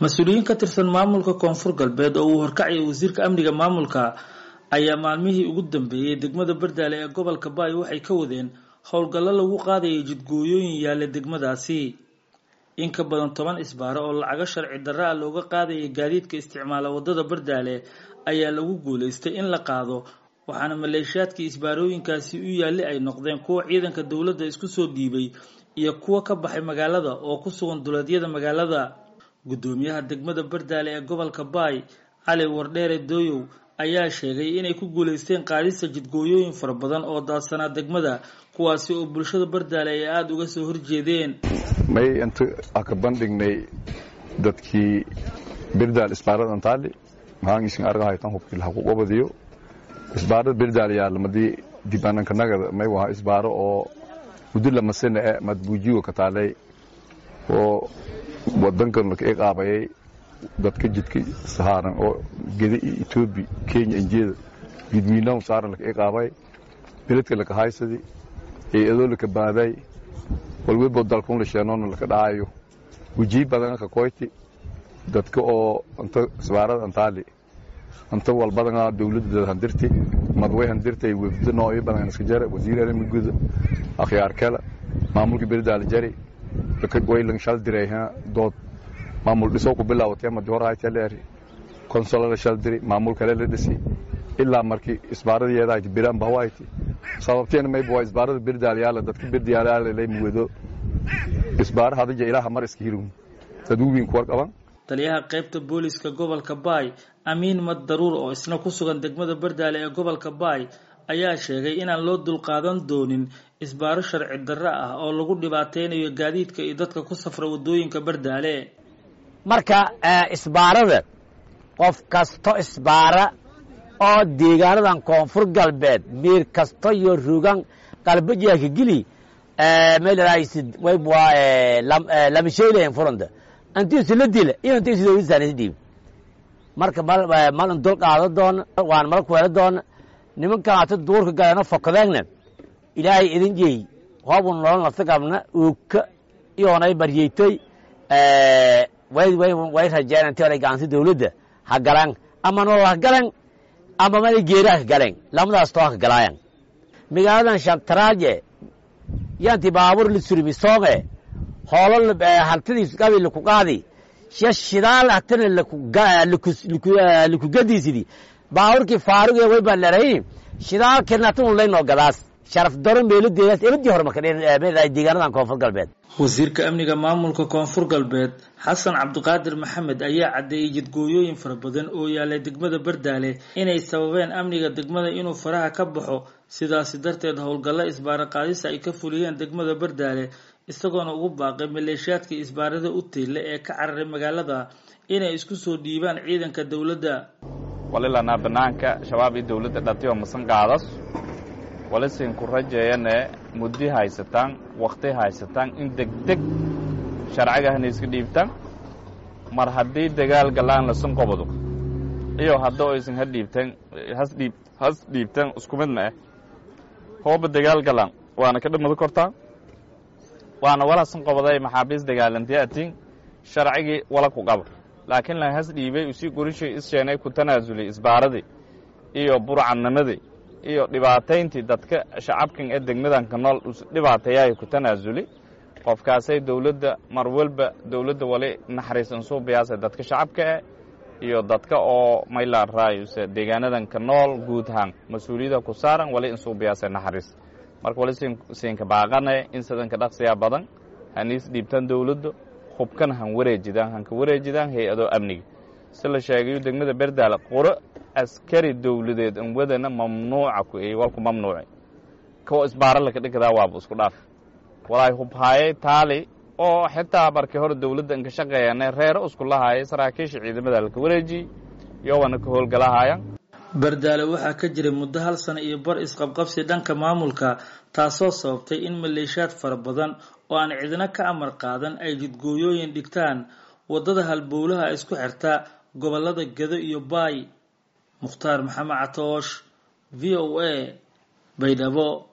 mas-uuliyiin ka tirsan maamulka koonfur galbeed oo uu horkacayay wasiirka amniga maamulka ayaa maalmihii ugu dambeeyey degmada bardaale ee gobolka baay waxay ka wadeen howlgallo lagu qaadayay jidgooyooyin yaalla degmadaasi in ka badan toban isbaaro oo lacago sharci darra a looga qaadayay gaadiidka isticmaala waddada bardaale ayaa lagu guulaystay in la qaado waxaana maleeshiyaadkii isbaarooyinkaasi u yaalli ay noqdeen kuwa ciidanka dowladda isku soo dhiibay iyo kuwa ka baxay magaalada oo ku sugan duleedyada magaalada guddoomiyaha degmada bardaale ee gobolka baay cali wardheere dooyow ayaa sheegay inay ku guulaysteen qaadista jidgooyooyin fara badan oo daadsanaa degmada kuwaasi oo bulshada bardaale ay aada uga soo horjeedeen may inta aka bandhignay dadkii birdaal isbaarad antaali mahaangiisin argahaytan hubkii lahaquqobadiyo isbaarada birdaal yaalamadii dibanankanagada may waha isbaaro oo muddo lamasana e madbuujigo ka taalay oo wadankan laka iqaabayay dadka jidka sahaaran oo geda iyo etoobiya kenya injeeda jidwiinahu saaran laka iqaabay beledka laka haysadi hay-adoo laka baaday walwebo dalkun la sheenoona laka dhacayo wejii badan ka koyti dadka oo anta isbaarada antaali anta walbadana dawladda handirti madway handirtay wefdo noocyo badan iska jara wasiir arimigoda akhyaar kale maamulka berdaala jari waylan shal diray dood maamul dhisoo ku bilaawatay madi hor haytaleeri konsolada shal diri maamul kale la dhisi ilaa markii isbaaradayeedahayti biraan bahawayti sababteena mayba waa isbaarada berdaal yaala dadka berdaal yaala lay muwado isbaara hadija ilaaha mar iska hirun dad uwiin kuwar qaban taliyaha qaybta booliska gobolka baay amiin mad daruur oo isna ku sugan degmada bardaale ee gobolka baay ayaa sheegay inaan loo dulqaadan doonin isbaaro sharci darro ah oo lagu dhibaateynayo gaadiidka iyo dadka ku safra waddooyinka bardaale marka isbaarada qof kasto isbaara oo deegaanadan koonfur galbeed miir kasto iyo rugan qalbajaaka geli meelsid waybwa lamasheylayan furanta antiisu la dila iyo antiisu dawladsaanisa dhiib marka malin dul qaado doona waan mala kuweelo doona nimankan ata duurka galeeno fokadeegna ilaahay idin jeey hoobun nolol nafta qabna ooka iyoonay baryeytoy way rajeen intii hore gacansi dawladda ha galan ama nolol ha galan ama mala geeri ha galeen lamadaas too ha galaayan magaaladan shantaraaje yanti baabuur la surimi sooge hoolo haltidiis qabi laku qaadi sha shidaal hatana laku gadiisidi baabuurkii faaruge way baan leedahay shidaalkeedna hatan laynoo gadaas sharaf daro meeladeedaas ebadii hore marka deegaanadan koonfur galbeed wasiirka amniga maamulka koonfur galbeed xasan cabdiqaadir maxamed ayaa caddeeyey jidgooyooyin fara badan oo yaalay degmada bardaale inay sababeen amniga degmada inuu faraha ka baxo sidaasi darteed howlgallo isbaaro qaadisa ay ka fuliyeen degmada bardaale isagoona ugu baaqay maleeshiyaadkii isbaarada u tiille ee ka cararay magaalada inay isku soo dhiibaan ciidanka dowladda walilanaa banaanka shabaab iyo dawladda dhatiyo masan qaadas walisin ku rajeeyane muddi haysataan wakhti haysataan in degdeg sharcigahna iska dhiibtaan mar haddii dagaal galaan lasan qobado iyo haddoo aysan ha dhiibtan hasdhiib has dhiibtan isku midna ah hooba dagaal galaan waana ka dhamado kortaa waana walasan qobaday maxaabiis dagaalantiya atiin sharcigii wala ku qaba laakiin la has dhiibay usii gorishay issheenay ku tanaasulay isbaaradii iyo burcadnimadii iyo dhibaatayntii dadka shacabkan ee degmadanka nool dhibaateeyahay ku tanaasuli qofkaasay dawladda mar walba dawladda wali naxariis insuubiyaasa dadka shacabka eh iyo dadka oo maylaan raayuse deegaanadanka nool guud ahaan mas-uuliyada ku saaran wali insuubiyaasa naxariis marka wali siinka baaqane in sidanka dhaqsiyaa badan haniis dhiibtaan dawladda hubkan han wareejidaan hanka wareejidaan hay-adoo amniga si la sheegayo degmada berdaale quro askari dawladeed an wadana mamnuuca ku ey walku mamnuuci kuwa isbaara laka dhigdaa waaba isku dhaaf walaay hubhaayay taali oo xitaa markii hore dawladda inka shaqeeyane reero isku lahaayay saraakiisha ciidamada laka wareejiyey yowana ka howlgalahaaya bardaale waxaa ka jiray muddo hal sano iyo bar isqabqabsi dhanka maamulka taasoo sababtay in maleeshiyaad fara badan oo aan cidina ka amar qaadan ay jidgooyooyin dhigtaan waddada halbowlaha isku xirta gobollada gedo iyo baay mukhtaar maxamed catoosh v o a baydhabo